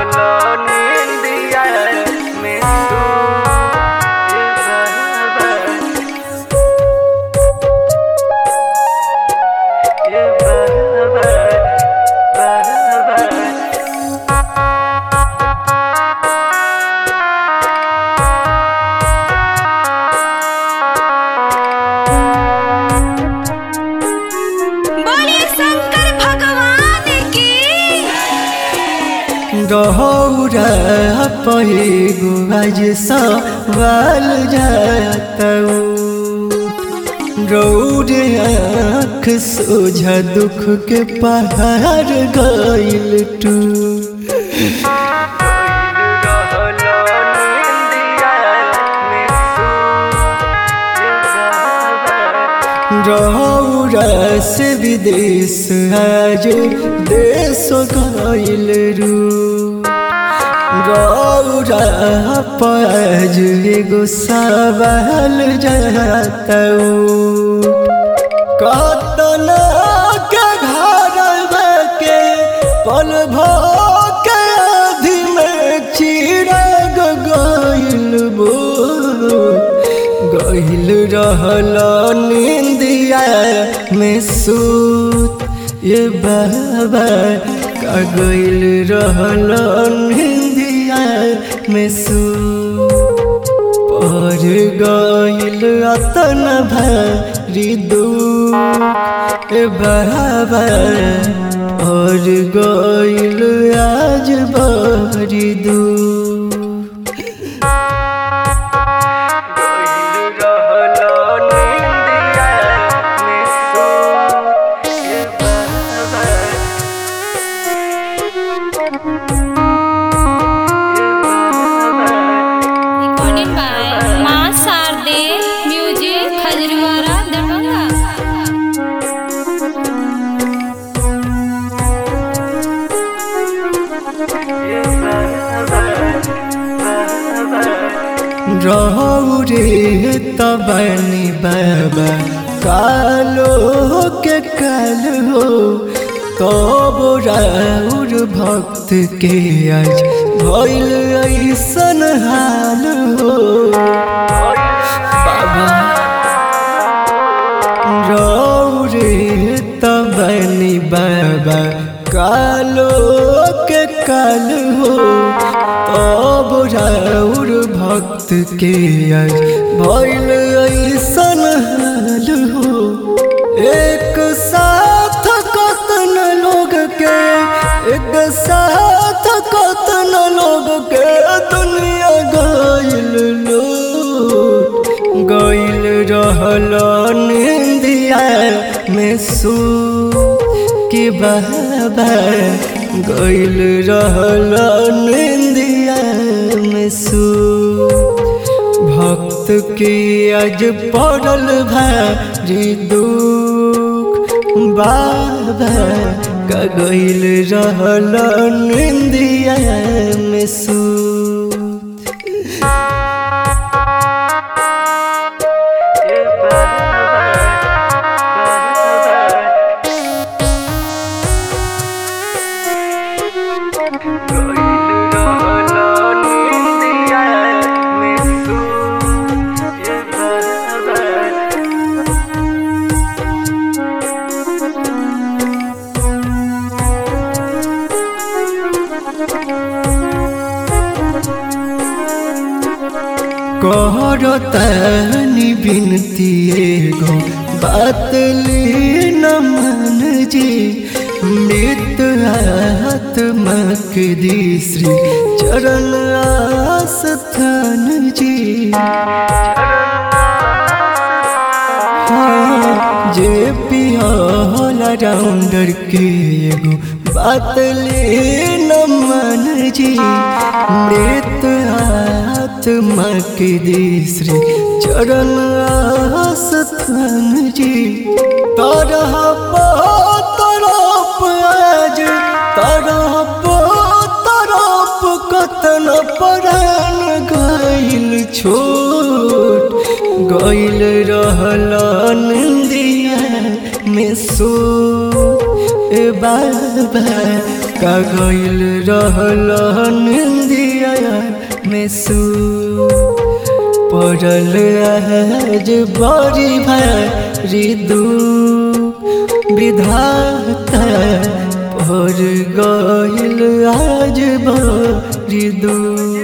रहल निंदिया में तू ये बराबर बराबर बोलिए शंकर भगवान की गहौरा पैगो आज सवाल जातऊ रौद आँख सोझा दुख के पहाड़ गइल टू रौरा से विदेश आज देश गइल रू रौरा पज एगो सवाल जातऊ कतना के घर के पल के आधि में चिराग गइल बो गइल रहल निंदिया में सूत ये बाबा का गइल रहल निंदिया में सूत पर गइल अतन भारी दुख ए बाबा और गइल आज बड़ी दुख रिकॉर्डेड बाय मां शारदे म्यूजिक खजरीवाड़ा दरभंगा रहू रे तबनी बाबा कालो के काल हो तब राउर भक्त के आज भइल ऐसन हाल हो बाबा रौरे तबनी बाबा कालो के काल हो अब राउर भक्त के आज भइल ऐसन हाल हो एक साथ कतन लोग के एक साथ कतन लोग के दुनिया गइल लोट गइल रहल निंदिया में सू कि बाबा गइल रहल निंदिया में सू भक्त के आज पड़ल भारी दुख बाबा का गइल रहल निंदिया में सू करतनी बिनती एगो बात ली न मन जी मृत आत्मा के दी श्री चरण आस्थान जी हाँ, जे पियाला राउंडर के एगो बात ले न मन जी मृत आत्मा के दी श्री चरण आस्थान जी तरह तरफ आज तरफ तरफ कतन परान गइल छोट गइल रहल नंदिया में सो ए बाबा का गइल रहल निंदिया में सू पड़ल आज बड़ी भारी दू विधाता पर गइल आज बड़ी दू